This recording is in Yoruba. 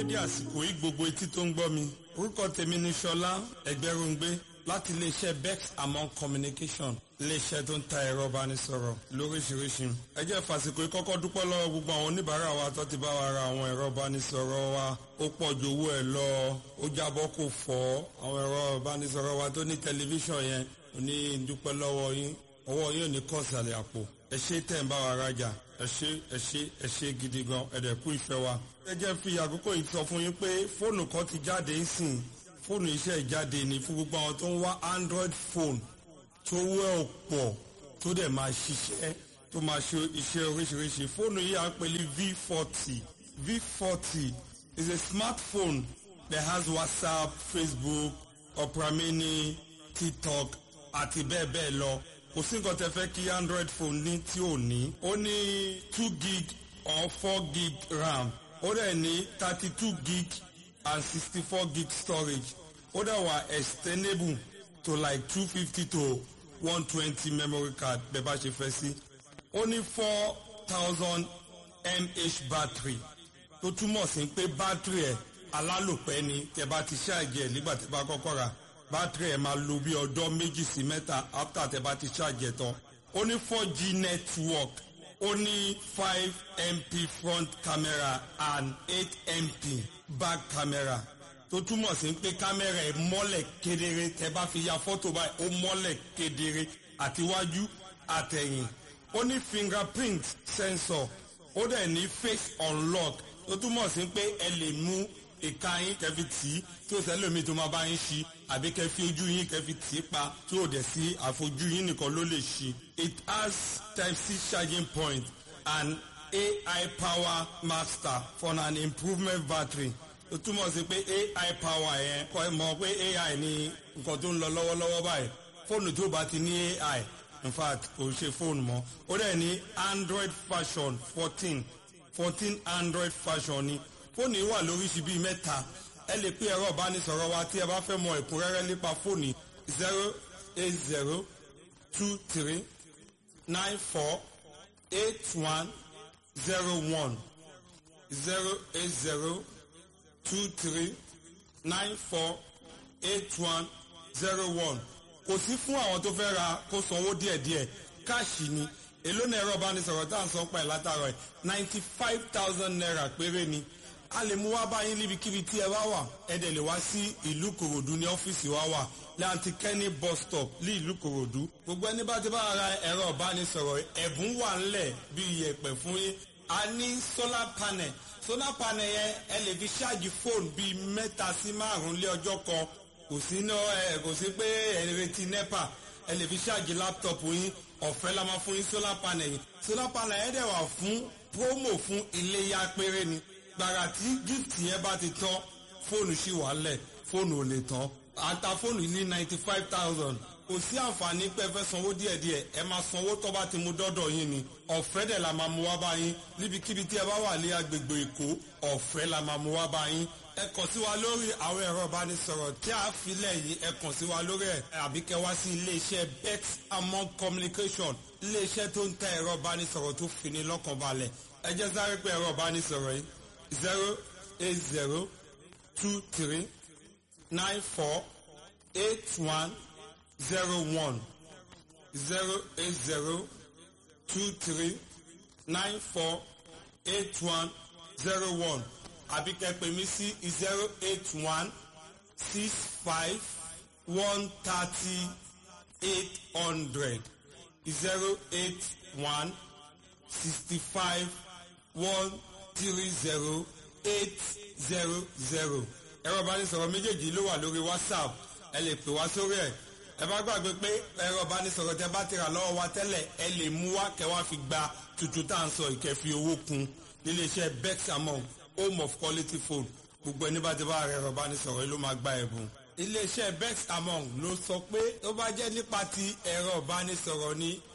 dédé àsìkò yìí gbogbo etí tó ń gbọ́ mi orúkọ tèmi ni ṣọlá ẹgbẹ́rúngbé láti iléeṣẹ́ bex among communication iléeṣẹ́ tó ń ta ẹ̀rọ ìbánisọ̀rọ̀ lóríṣiríṣi ẹ jẹ́ fàsìkò yìí kọ́kọ́ dúpẹ́ lọ́wọ́ gbogbo àwọn oníbàárà wa tó ti bá wa ra àwọn ẹ̀rọ ìbánisọ̀rọ̀ wa ó pọ̀ ju owó ẹ̀ lọ ó jábọ́ kò fọ́ àwọn ẹ̀rọ ìbánisọ̀rọ̀ wa tó ní tẹlifíṣàn yẹn ò ní dúpẹ́ lọ́wọ́ yín ọwọ́ yín ò ní kọ̀ọ̀sàlẹ̀ àpò ẹ ṣé tẹ̀ ń bá wa rajà ẹ ṣé ẹ ṣé ẹ ṣé gidi gan ẹ dẹ̀ kú ìfẹ́ wa. ẹ jẹ́ fi àkókò yìí sọ fún yín pé fóònù kan ti jáde ń sìn fóònù iṣẹ́ ìjáde ní fún gbogbo àwọn tó ń wá android phone tó wẹ́ ọ̀pọ̀ tó dẹ̀ máa ṣiṣẹ́ tó máa ṣe iṣẹ́ oríṣiríṣi fóònù yìí à ń pè ní v forty v forty is a smartphone that has whatsapp facebook opera mini tiktok àti bẹ́ẹ̀ bẹ́ẹ̀ lọ kò sí nǹkan tẹ fẹ́ kí android phone ní tí ò ní ó ní two gig or four gig ram ó dẹ̀ ní thirty two gig and sixty four gig storage ó dẹ̀ wà extendable to like two fifty to one twenty memory card bẹ́ẹ̀ bá ṣe fẹ́ sí ó ní four thousand mAh battery tó túmọ̀ sí pé battery ẹ̀ alálòpẹ́ ni tẹ bá ti ṣáàjì ẹ̀ nígbà tẹ bá kọ́kọ́ rà bátìrì ẹ̀ máa lo bí ọjọ́ méjì sí mẹ́ta after tẹ bá ti ṣáàjì ẹ̀ tán ó ní four g network ó ní five mp front camera and eight mp back camera tó túmọ̀ sí pé kámẹ́rà ẹ̀ mọ́lẹ̀ kedere tẹ bá fi ya fọ́tò báyìí ó mọ́lẹ̀ kedere àtiwájú àtẹ̀yìn ó ní fingerprint sensor ó dẹ̀ ní face unlock tó túmọ̀ sí pé ẹ lè mú ìka yín kẹfì tì í tí ó sẹ́lómi tó máa bá yín ṣí àbí kẹfì ojú yín kẹfì tì í pa tí ó dẹ̀ sí àfojú yín nìkan ló lè ṣí. it has type c charging point and ai power master for an improvement battery ó túmọ̀ sí pé ai power yẹn kọ́ ẹ mọ̀ pé ai ní nǹkan tó ń lọ lọ́wọ́lọ́wọ́ báyìí fóònù tó bá ti ní ai in fact kò ṣe fóònù mọ́ ó dẹ̀ ní android version fourteen fourteen android version ni fóònù yìí wà lóríṣi bíi mẹ́ta ẹ lè pé ẹ̀rọ ìbánisọ̀rọ̀ wa tí ẹ bá fẹ́ mọ ẹ̀kúnrẹ́rẹ́ nípa fóònù zero eight zero two three nine four eight one zero one zero eight zero two three nine four eight one zero one kò sí fún àwọn tó fẹ́ ra kó sanwó díẹ̀díẹ̀ káàṣì ni èló ní ẹ̀rọ ìbánisọ̀rọ̀ tá à ń sọ pẹ̀ látàrọ̀ ẹ̀ ninety five thousand naira péré ni a lè mú wá báyìí níbikíbi tí ẹ bá wà ẹ dẹ̀ lè wá sí ìlú kòròdú ní ọ́fíìsì wa wà láti kẹ́ni bus stop ní ìlú kòròdú gbogbo ẹni bá ti bá ra ẹ̀rọ ìbánisọ̀rọ̀ ẹ̀bùn wà ńlẹ̀ bí iyẹ̀pẹ̀ fún yín a ní solar panel solar panel yẹn ẹ lè fi ṣáàjì fóònù bíi mẹ́ta sí márùn-ún lé ọjọ́ kan kò sí ná ẹ kò sí pé ẹ retí nepa ẹ lè fi ṣáàjì láptọ̀pù yín ọ̀fẹ́ la máa fún yín solar panel yìí solar panel yẹn dẹ̀ wà fún promo fún iléyà péré ni gbàrà tí gift yẹn bá ti tán fóònù ṣì wà lẹ̀ fóònù ò lè tán ata fóònù ní ninety five thousand kò sí àǹfààní pé ẹ fẹ́ sanwó díẹ̀díẹ̀ ẹ máa sanwó tó bá ti mú dọ́dọ̀ yín ni ọ̀fẹ́ dẹ̀ la máa mú wá bá yín níbikíbi tí ẹ bá wà ní agbègbè èkó ọ̀fẹ́ la máa mú wá bá yín ẹ kàn sí wa lórí àwọn ẹ̀rọ ìbánisọ̀rọ̀ tí a filẹ̀ yìí ẹ kàn sí wa lórí ẹ̀ àbí kẹ wá sí iléeṣẹ́ bex among communication iléeṣẹ́ tó ń tẹ ẹ̀rọ ìbánisọ̀rọ̀ tó fini lọ́kàn balẹ̀ ẹ jẹ́ sáré pé ẹ̀rọ ìbánisọ̀rọ̀ yìí zero eight zero two three nine four eight one zero one zero eight zero two three nine four eight one zero one àbí kẹ́ pè mí sí zero eight one six five one thirty eight hundred zero eight one sixty five one three zero eight zero zero ẹ̀rọ ìbánisọ̀rọ̀ méjèèjì ló wà lórí whatsapp ẹ lè pè wá sórí ẹ̀ ẹ bá gbàgbé pé ẹ̀rọ ìbánisọ̀rọ̀ tẹ bá ti rà lọ́wọ́ wa tẹ́lẹ̀ ẹ lè mú wá kẹ́ wá fi gba tuntun tá à ń sọ ìkẹfì owó kun níléeṣẹ́ bex among home of quality phone gbogbo ẹni bá ti bá ẹ̀rọ ìbánisọ̀rọ̀ yìí ló máa gba ẹ̀bùn iléeṣẹ́ bex among ló sọ pé ó bá jẹ́ nípa ti ẹ̀rọ ìbánisọ̀rọ̀ ni